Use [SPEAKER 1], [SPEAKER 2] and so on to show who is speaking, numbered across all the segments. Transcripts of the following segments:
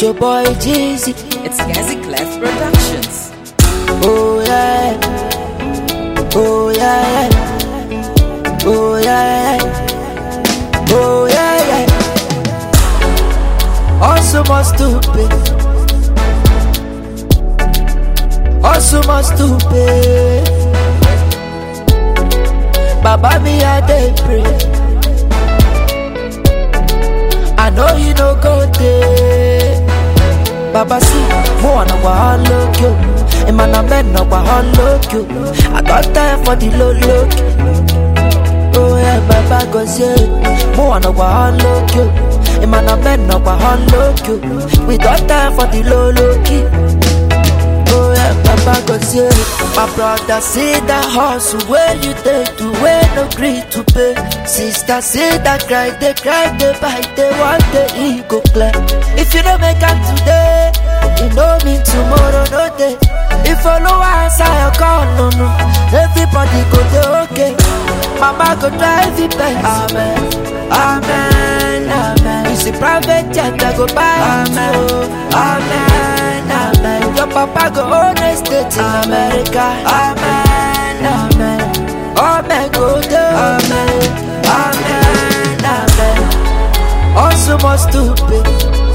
[SPEAKER 1] your boy Jeezy.
[SPEAKER 2] It's Gazi Clef Productions.
[SPEAKER 1] Oh yeah. Oh yeah. Oh yeah. Oh yeah. yeah. Also more stupid. Also more stupid. Baba me I dey pray. I know you no go there. Baba see, mo wanna go all look you. And man, I'm men no go all look you. I got time for the low look. Oh yeah, Baba go say, mo wanna go all look you. And man, I'm men no go all look you. We got time for the low look. Oh yeah, Baba go say, my brother see that hustle where you take to where no gree to pay. Sister see that cry, they cry, they bite, they want the ego clear. If you don't make up today, you know me tomorrow, no day. If follow answer your call, no no, everybody go dey okay. Mama go drive it back. Amen, amen, amen. You see private jet, I go buy Amen, amen, amen. Your papa go own estate in America. Amen, amen. Amen, go there. Amen, amen, amen. Also more stupid.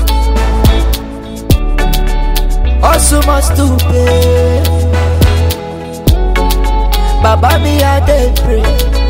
[SPEAKER 1] Also more stupid. Baba me I dey pray.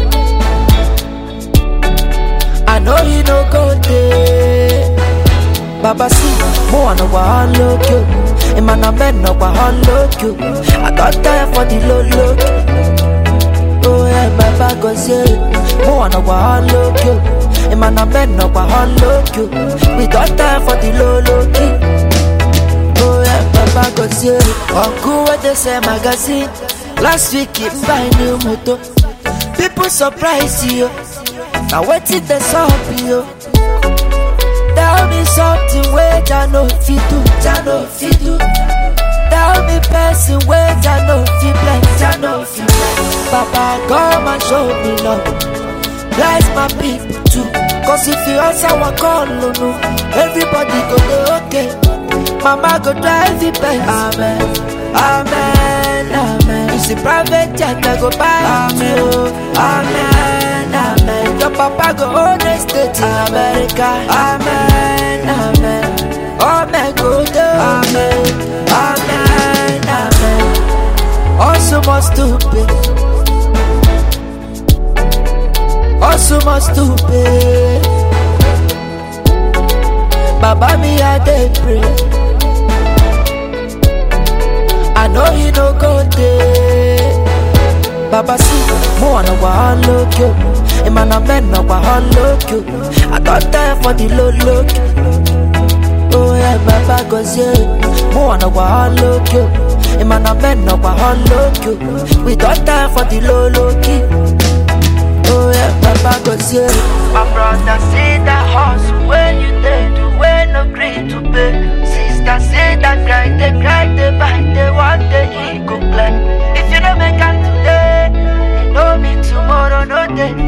[SPEAKER 1] I know you no go there. Baba see, mo wanna go all look you. And man, I'm men no go all look you. I got time for the low look. Oh yeah, Baba go say, mo wanna go all look you. And man, I'm men no go all look you. We got time for the low look. Oh yeah, Baba go say, Uncle what they say magazine. Last week he buy new motor. People surprise you. Now what did they up you? Tell me something where I know fit do, I know fit do. Tell me person where I know fit bless, I know fit bless. Papa come and show me love. Bless my people too. Cause if you answer one call, no, no, everybody go be okay. Mama go drive it back. Amen, amen, amen. You see private jet, I go buy Amen, amen, amen. Your papa go own estate in America. Amen, amen. Amen, go there. Amen, amen, amen. Also more stupid. Also more stupid. Baba me I dey pray. I know you no go there. Baba see, mo wanna go all look you. And man, I'm men no go all look you. I got time for the low look. Oh yeah, Baba go say, mo wanna go all look you. And man, I'm men no go all look you. We got time for the low look. Oh yeah, Baba go say, my brother say that house where you take to where no gree to pay. Sister say that cry, they cry, they bite, they want the ego play. If you don't make up today, you know me tomorrow, no day.